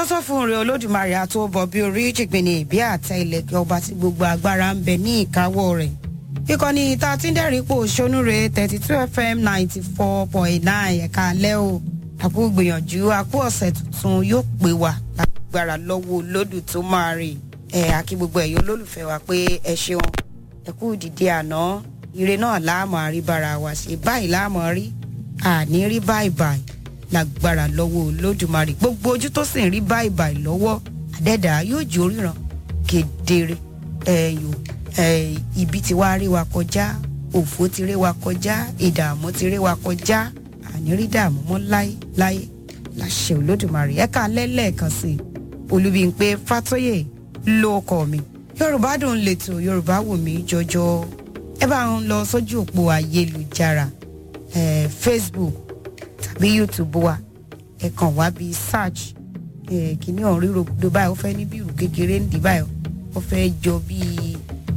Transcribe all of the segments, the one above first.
sọ́sọ́ fún rẹ̀ olódùmarè àtúbọ̀ bí orí jìgbìnì ìbí àtẹ ilẹ̀kẹ̀ ọba tí gbogbo agbára ń bẹ ní ìkáwọ́ rẹ̀ ìkànnì ìta tí ń dẹ́rìn pò ṣonúre thirty two fm ninety four point nine ẹ̀ka alẹ́ o àpò gbìyànjú àpò ọ̀sẹ̀ tuntun yóò pè wá lágbára lọ́wọ́ olódù tó máa rè ẹ̀ àkí gbogbo ẹ̀yọ́ olólùfẹ́ wa pé ẹ ṣeun ẹ kú dìde àná ire náà láàmú àríbára wa ṣe báyìí láàmú rí àní rí báyìí báyìí lágbára lọ́wọ́ olódùmarè gbogbo ojú tó sì ń rí báyìí báyìí lọ́wọ́ àdẹ́dà yóò jó ríran kedere ẹ̀yò ibi tí wàá rí wa kọjá òfò ti rí wa kọjá ìdààmú ti rí wa kọjá àní rí dààmú mọ́ láyé láyé láṣẹ olódùmarè ẹ̀ka lẹ́lẹ́ẹ̀kan sí i olúbíńpé fátóyè ló kọ mi yorùbá dùn lẹ́tọ̀ yorùbá wù mí jọjọ ẹ bá ń lọ sójú òpó ayélujára facebook tàbí youtube wa ẹ kàn wá bí search kìíní ọ̀hún ríro gbogbo báyìí ó fẹ́ ní bí ìrù kékeré ń dì báyìí ó fẹ́ jọ bíi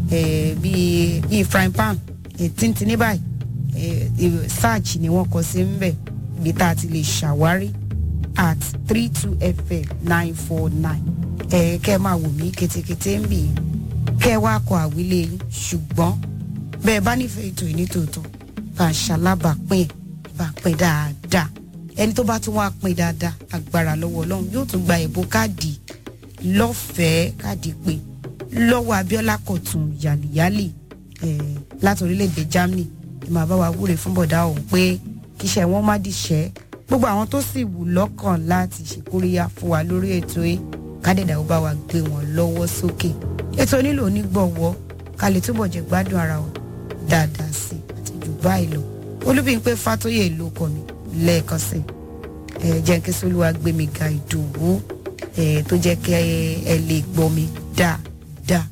bíi bíi frying pan tíntìní báyìí search ni wọ́n kọ sí ń bẹ̀ ibi tá a ti lè ṣàwárí at three two fm nine four nine ẹ kẹ́ ẹ máa wò mí ketekete ń bì í kẹ́ ẹ wá kọ àwílé yín ṣùgbọ́n bẹ́ẹ̀ bá nífẹ̀ẹ́ ètò ìní tòótọ́ bá a ṣalábàápín ẹ̀ bá a pín dáadáa ẹni tó bá tún wá pín dáadáa agbára lọ́wọ́ ọlọ́run yóò tún gba ẹ̀bùn káàdì lọ́fẹ̀ẹ́ káàdì pé lọ́wọ́ abiola kọ̀tún yàlìyàlì láti orílẹ̀-èdè germany ẹ máa bá wa wúre fún bọ̀dá ọ̀hún pé kíṣẹ́ wọn má dìṣẹ́ gbogbo àwọn tó sì wù lọ́kàn láti ṣèkóríyá fún wa lórí ètò yìí kádẹ́dà ó bá wa gbé wọn lọ́wọ́ sókè ètò nílò onígbọ̀wọ́ ká lè túbọ̀ jẹ́ gbádùn ara wa dáadáa sí àti jù báyìí lọ olúbíńpé fátóyè ló kọ mi lẹ́ẹ̀kan sí ẹ jẹ́ kí sólúwa gbé mi ga ìdòwú ẹ tó jẹ́ kí ẹ lè gbọ́ mi dáadáa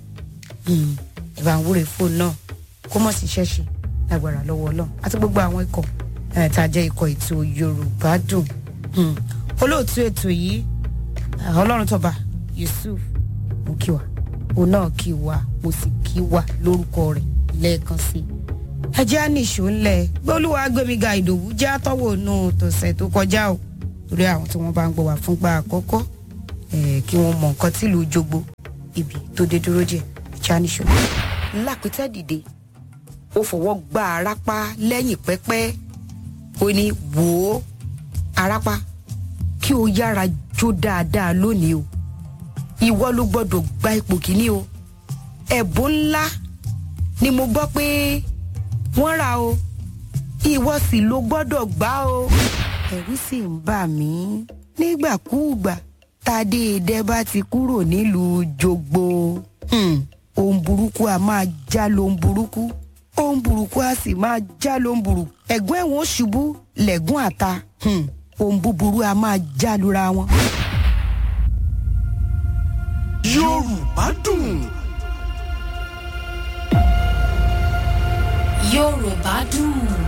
ẹ bá ń wúre fóònù náà kó mọ̀ sí ṣẹ́ṣe lágbára lọ́wọ́ ọlọ́run àti gbogbo àwọn ikọ̀ tá a jẹ́ ikọ̀ ètò yorùbá dùn olóòtú ètò yìí ọlọ́run tọba yusuf mo kí wa òun náà kí wa mo sì kí wa lórúkọ rẹ̀ lẹ́ẹ̀kan sí i ẹjẹ́ á nìṣó ńlẹ̀ gbólúwa gbẹ̀míga ìdòwú jẹ́ àtọ́wò nù tọ̀sẹ̀ tó kọjá o torí àwọn tí wọ́n bá ń gbọ́ wá fúngbà àkọ́kọ́ kí wọ́n mọ nǹkan tí ìlú jogbo ibi tó dé dúró jẹ́ ẹjẹ́ á nìṣó. lápẹ́tẹ́ dìde ó fọwọ́ gba arápá lẹ́yìn pẹ́pẹ́ ó ní wò ó arápá kí o yára jó dáadáa lónìí o ìwọ ló gbọ́dọ̀ gba ipò kíní o ẹ̀bùn ńlá ni mo gbọ́ pé wọ́n ra o ìwọ sì ló gbọ́dọ̀ gbá o. ẹ̀rù sì ń bà mí nígbàkúùgbà tádé edé bá ti kúrò nílùú jogbo ohun burúkú a máa já lóhun burúkú ohun burúkú a sì máa já lóhun burú ẹ̀gbọ́n ẹ̀wọ̀n ṣubú lẹ̀gún àta ohun búburú a máa já lura wọn. yorùbá dùn. yorùbá dùn.